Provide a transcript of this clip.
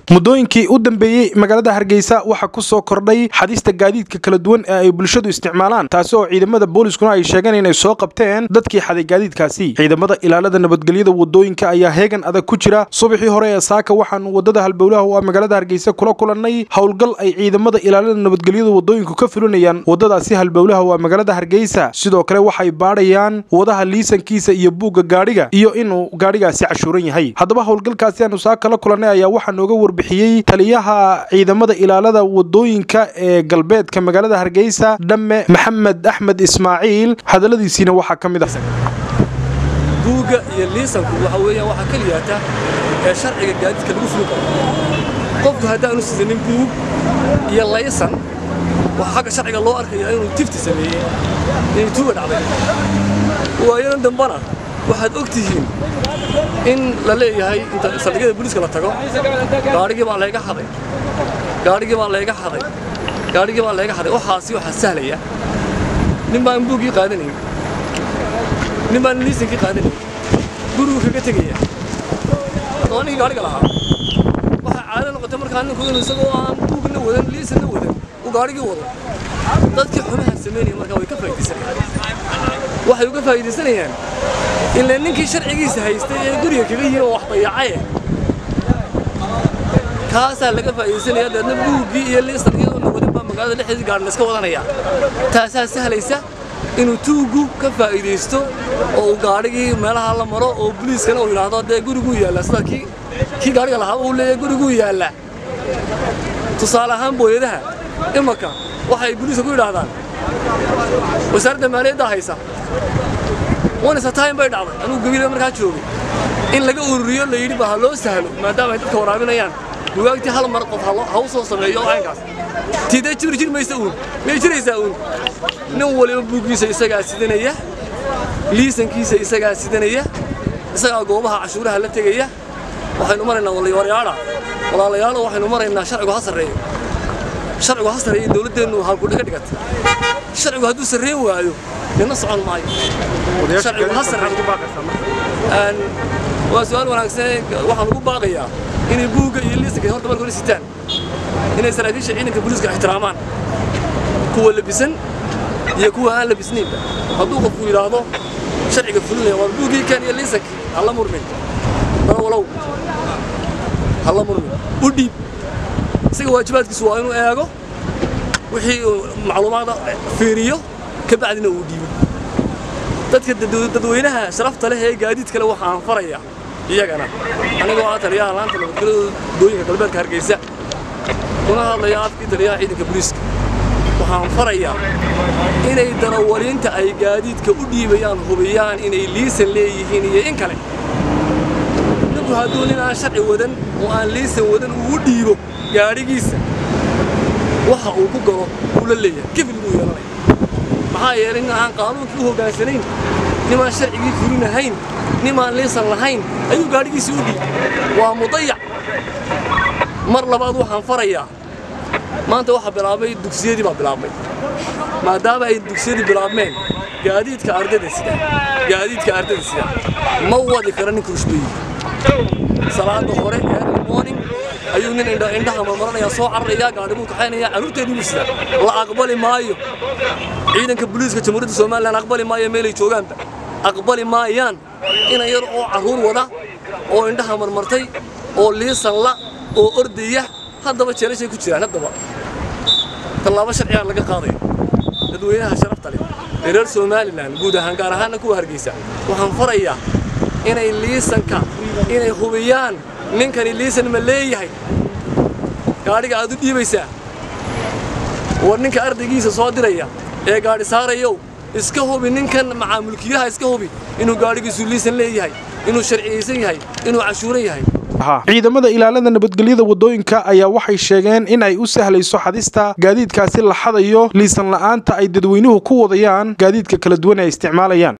muddooyinkii u dambeeyey magaalada hargeysa waxaa ku soo kordhay xadista gaadiidka kala duwan ee ay bulshadu isticmaalaan taasi oo ciidamada booliskuna ay sheegeen inay soo qabteen dadkii xaday gaadiidkaasi ciidamada ilaalada nabadgelyada wadooyinka ayaa heegan adag ku jira subaxii hore ee saaka waxaanu wadada halbowlaha oo magaalada hargeysa kula kulannay howlgal ay ciidamada ilaalada nabadgelyada wadooyinku ka fulinayaan wadadaasi halbowlaha waa magaalada hargeysa sidoo kale waxay baadhayaan wadaha liisankiisa iyo buugga gaadhiga iyo inuu gaadhigaasi cashuuran yahay haddaba howlgalkaasi aanu saaka la kulannay ayaa waxaa nooga warbixiyey taliyaha ciidamada ilaalada wadooyinka ee galbeedka magaalada hargeysa dhamme maxamed axmed ismaaciil hadalladiisiina waxaa ka mid ah buugga iyo liisanku waxa weeyaan waxaa keliyaata ee sharciga gaadiidka lagu fulin karo qofku haddaanu sidanin buug iyo laysan waxaa xagga sharciga loo arkaya inuu tifti sameeyey inay tuuga dhacday waayadan dambana waxaad og tihiin in la leeyahay inta saldhigyada booliiska la tago gaadhigii baa layga xaday gaadhigii baa layga xaday gaadhigii baa layga xaday waxaasi waxaa sahlaya nin baan buuggii qaadanayn nin baan liisankii qaadanayn gurigu kaga tegaya haddaba ninkii gaadhiga lahaa waxaa caado noqotay markaa ninku inuu isagoo aan buugna wadan liisanna wadan uu gaadhigii wado dadkii xumaha samaynaya markaa way ka faa'iidaysanayaan waxay uga faa'iidaysanayaan ilaa ninkii sharcigiisa haystay ee guriga kaga yihin oo wax dayacaye kaasaa laga faa'iidaysanaya deedna buuggii iyo liisan iyadoona wadin baa magaalada dhexdeedii gaadhi layska wadanaya taasaa sahlaysa inuu tuuggu ka faa'iidaysto oo uu gaadhigii meelaha la maro oo buliiskana uu yidhaahdo dee guriguu yaalla sida kii kii gaadhiga lahaa uu leeyahay guriguu yaalla tusaale ahaan booyadaha imanka waxay buliiska ku yidhaahdaan wasaaradda maaliyadda haysa wanisa time bay dhacday anugu gabiila markaa joogay in laga ururiyo la yidhi ba ha loo sahlo maadaama ay dadka waraabinayaan bugaagtii hal mar qof ha u soo sameeyo caynkaas tiidee jiri jiri maysa uun may jiraysaa uun nin waliba buuggiisa isagaa sidanaya liisankiisa isagaa sidanaya isagaa goobaha cashuuraha la tegaya waxaynu maraynaa walayaalayaala walaalayaalo waxaynu maraynaa sharcigu ha sarreeyo sharcigu ha sarreeyo dowladdeennu halkudhe ka dhigatay sharcigu hadduu sarreen waayo nina socon maayo sharcigu ha sarreeyo waa su'aal wanaagsan waxaan ugu baaqayaa inay buugga iyo liisanka horta marka hore sitaan inay saraakiisha ciidanka booliiska ixtiraamaan kuwa labisan iyo kuwa aan labisnaynba hadduu qofku yidhaahdo sharciga fulinaya waa buuggii kan iyo liisankii hala murmin darawalow hala murmin u dhiib isaga waajibaadkiisu waa inuu eego wixii macluumaada fiiriyo ka bacdina uu dhiibo dadka dadweynaha sharafta leh ee gaadiid kale waxaan farayaa iyagana anigoo ah taliyaha laanta nabadgelyada dooyinka galbeedka hargeysa kuna hadlaya afkii taliyaha ciidanka booliiska waxaan farayaa inay darawaliinta ay gaadiidka u dhiibayaan hubiyaan inay liisan leeyihiin iyo in kale ninku hadduu nin aan sharci wadan oo aan liisan wadan uu u dhiibo gaadhigiisa waxa uu ku galo uu la leeyahay kifil buu yeelanaya maxaa yeelay nin aan qaanuunkii u hoggaansanayn nimaan sharcigii fulinahayn nimaan liisan lahayn ayuu gaadhigiisii u dhiibay waa mudayac mar labaad waxaan farayaa maanta waxaa bilaabmay dugsiyadii baa bilaabmay maadaama ay dugsiyadii bilaabmeen gaadiidka ardayda sida gaadiidka ardayda sida ma wadi karo ninka rushbeeyi salaada hore early morning ayuu nin indhaha marmaranaya soo cararaya gaadhi buu kaxaynaya carruurteedii buu sida la aqbali maayo ciidanka booliiska jamhuuriyadda somalilan aqbali maayo meelay joogaanba aqbali maayaan ina yar oo carruur wada oo indhaha marmartay oo liisan la oo ordaya haddaba jeelashay ku jiraan haddaba tallaabo sharcigaa laga qaadaya dadweynaha sharafta leh ee reer somalilan guud ahaan gaar ahaanna kuwa hargeysa waxaan farayaa inay liisanka inay hubiyaan ninkani liisan ma leeyahay gaadhiga aad u dhiibaysaa war ninka ardaygiisa soo diraya ee gaadhi saarayow iska hubi ninkan macaamulkiilaha iska hubi inuu gaadhigiisu liisan leeyahay inuu sharciyaysan yahay inuu cashuuran yahay ciidamada ilaalada nabadgelyada wadooyinka ayaa waxay sheegeen in ay u sahlayso xadista gaadiidkaasi la xadayo liisan la'aanta ay dadweynuhu ku wadayaan gaadiidka kala duwan ay isticmaalayaan